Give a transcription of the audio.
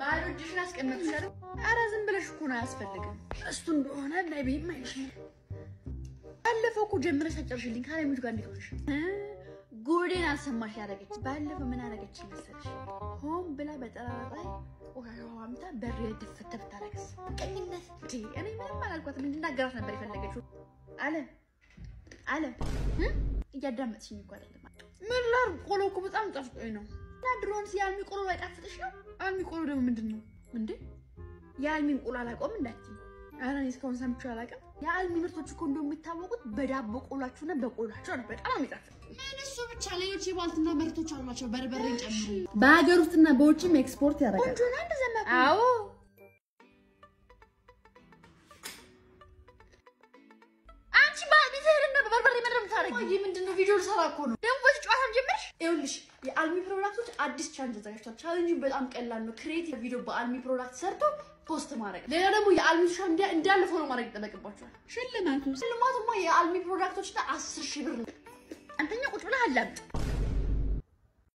ባዶ እጅሽን አስቀመጥሽ አይደል? ኧረ ዝም ብለሽ እኮ ነው አያስፈልግም። እሱ እንደሆነ ነቢም አይልሽም። ባለፈው እኮ ጀምረሽ አጨርሽልኝ ከአለሚቱ ጋር እንዴት ሆነሽ? እ ጉዴን አልሰማሽ ያደረገች ባለፈው ምን አደረገች መሰለሽ? ሆን ብላ በጠራራ ላይ ቆሻሻ አምታ በር ድፍት ብታረግስ ቀኝነት እንዴ! እኔ ምንም አላልኳትም። እንድናገራት ነበር የፈለገችው። አለ አለ እ እያዳመጥሽኝ እኮ አይደለም። ምን ላድርግ? ቆሎ እኮ በጣም ጠፍጦኝ ነው። እና ድሮንስ የአልሚ ቆሎ አይጣፍጥሽ ነው? አልሚ ቆሎ ደግሞ ምንድን ነው እንዴ? የአልሚን ቆሎ አላውቀውም እንዳትዪ። ኧረ እኔ እስካሁን ሰምቼው አላውቅም። የአልሚ ምርቶች እኮ እንደው የሚታወቁት በዳቦ ቆሏችሁና በቆሏቸው ነው። በጣም የሚጣፍጥ ምን እሱ ብቻ ሌሎች የባልትና ምርቶች አሏቸው፣ በርበሬን ጨምሮ። በሀገር ውስጥና በውጭም ኤክስፖርት ያደርጋል። ቆንጆ ነው። አንድ ዘመን አዎ አንቺ ባል ይዘህልና በበርበሬ ምንድን የምታደርጊው? ቆይ ምንድን ነው? ቪዲዮ ልሰራ እኮ ነው። ደግሞ በዚህ ጨዋታ ጀመርሽ? ይኸውልሽ የአልሚ ፕሮዳክቶች አዲስ ቻሌንጅ አዘጋጅቷል። ቻሌንጁ በጣም ቀላል ነው። ክሬቲቭ ቪዲዮ በአልሚ ፕሮዳክት ሰርቶ ፖስት ማድረግ። ሌላ ደግሞ የአልሚ ሶሻል ሚዲያ እንዳለ ፎሎ ማድረግ ይጠበቅባቸዋል። ሽልማቱ ሽልማቱማ የአልሚ ፕሮዳክቶች እና አስር ሺህ ብር ነው። አንተኛ ቁጭ ብለህ አላምጥ